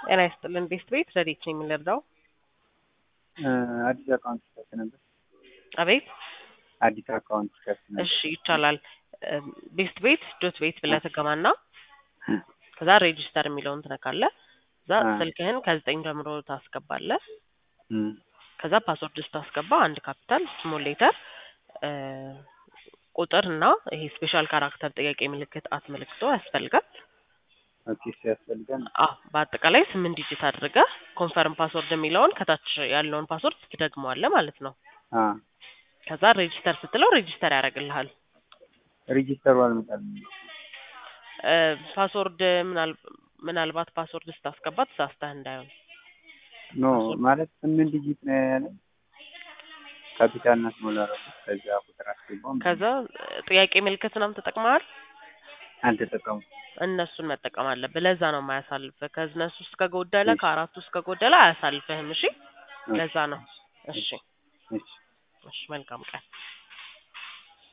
ጤና ይስጥልን ቤስት ቤት ረዴት ነው የምንረዳው? አዲስ አካውንት ከፍት ነበር። አቤት አዲስ አካውንት ከፍት ነበር። እሺ ይቻላል። ቤስት ቤት ዶት ቤት ብለህ ትገባና ከዛ ሬጂስተር የሚለውን ትነካለህ። ከዛ አ። ስልክህን ከዘጠኝ ጀምሮ ታስገባለህ። እም፣ ከዛ ፓስወርድ ስታስገባ አንድ ካፒታል ስሞል ሌተር ቁጥር እና ይሄ ስፔሻል ካራክተር ጥያቄ ምልክት አት ምልክቶ ያስፈልጋል። ኦኬ እሱ ያስፈልጋል። አዎ በአጠቃላይ ስምንት ዲጂት አድርገህ ኮንፈርም ፓስወርድ የሚለውን ከታች ያለውን ፓስወርድ ትደግመዋለህ ማለት ነው። አ ከዛ ሬጂስተር ስትለው ሬጂስተር ያደርግልሃል። ሬጂስተሩ አልመጣልኝ። እ፣ ፓስወርድ ምናል- ምናልባት ፓስወርድ ስታስገባ ተሳስተህ እንዳይሆን ኖ ማለት ስምንት ዲጂት ነው ያለ ካፒታል እና ስሞል አደረኩት። ከዛ ቁጥር አስገባው። ከዛ ጥያቄ ምልክት ምናምን ተጠቅመሃል። አልተጠቀሙ እነሱን መጠቀም አለብህ። ለዛ ነው የማያሳልፍህ። ከእነሱ ውስጥ ከጎደለ እሺ። ከአራቱ ውስጥ ከጎደለ አያሳልፍህም። እሺ፣ ለዛ ነው። እሺ፣ እሺ እሺ፣ መልካም ቀን።